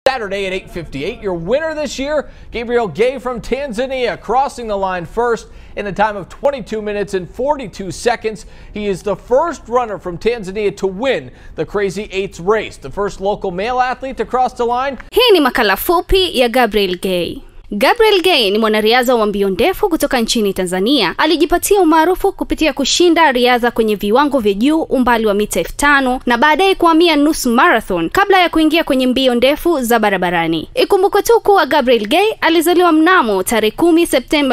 Saturday at 8:58. Your winner this year, Gabriel Gay from Tanzania, crossing the line first in a time of 22 minutes and 42 seconds. He is the first runner from Tanzania to win the Crazy Eights race, the first local male athlete to cross the line. Hii ni makala fupi ya Gabriel Gay. Gabriel Gay ni mwanariadha wa mbio ndefu kutoka nchini Tanzania. Alijipatia umaarufu kupitia kushinda riadha kwenye viwango vya juu umbali wa mita elfu tano na baadaye kuhamia nusu marathon kabla ya kuingia kwenye mbio ndefu za barabarani. Ikumbukwe tu kuwa Gabriel Gay alizaliwa mnamo tarehe kumi Septemba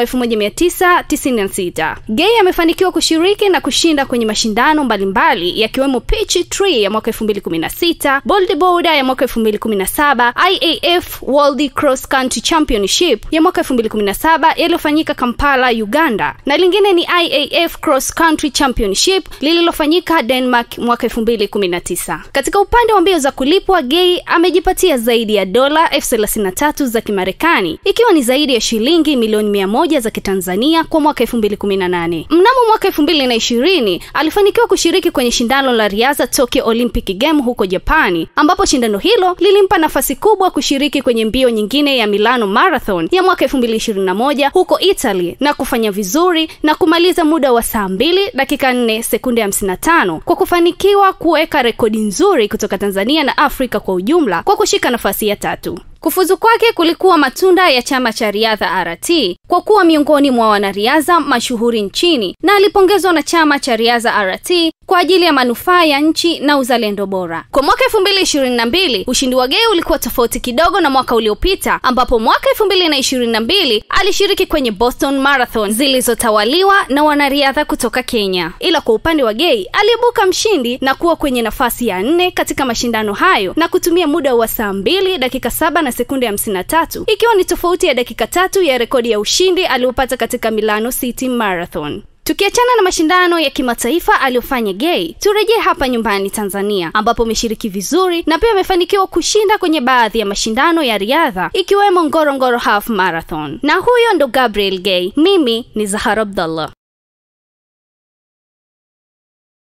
1996. Gay amefanikiwa kushiriki na kushinda kwenye mashindano mbalimbali yakiwemo Peachtree ya mwaka 2016, Bodybuilder ya mwaka 2017, IAF World Cross Country Championship ya mwaka 2017 yaliyofanyika Kampala, Uganda, na lingine ni IAF Cross Country Championship lililofanyika Denmark mwaka 2019. Katika upande wa mbio za kulipwa, Gay amejipatia zaidi ya dola elfu thelathini na tatu za Kimarekani, ikiwa ni zaidi ya shilingi milioni mia moja za Kitanzania kwa mwaka 2018. Mnamo mwaka 2020 alifanikiwa kushiriki kwenye shindano la riadha Tokyo Olympic Game huko Japani, ambapo shindano hilo lilimpa nafasi kubwa kushiriki kwenye mbio nyingine ya Milano Marathon ya mwaka 2021 huko Italy na kufanya vizuri na kumaliza muda wa saa 2 dakika 4 sekunde 55 kwa kufanikiwa kuweka rekodi nzuri kutoka Tanzania na Afrika kwa ujumla kwa kushika nafasi ya tatu. Kufuzu kwake kulikuwa matunda ya chama cha riadha RT kwa kuwa miongoni mwa wanariadha mashuhuri nchini na alipongezwa na chama cha riadha RT kwa ajili ya manufaa ya nchi na uzalendo bora. Kwa mwaka 2022 ushindi wa Gay ulikuwa tofauti kidogo na mwaka uliopita, ambapo mwaka 2022 alishiriki kwenye Boston Marathon zilizotawaliwa na wanariadha kutoka Kenya. Ila kwa upande wa Gay aliibuka mshindi na kuwa kwenye nafasi ya nne katika mashindano hayo na kutumia muda wa saa 2 dakika saba na sekunde 53 ikiwa ni tofauti ya dakika tatu ya rekodi ya ushindi aliyopata katika Milano City Marathon. Tukiachana na mashindano ya kimataifa aliyofanya Gay, turejee hapa nyumbani Tanzania, ambapo ameshiriki vizuri na pia amefanikiwa kushinda kwenye baadhi ya mashindano ya riadha ikiwemo Ngorongoro Half Marathon. Na huyo ndo Gabriel Gay. Mimi ni Zahara Abdallah.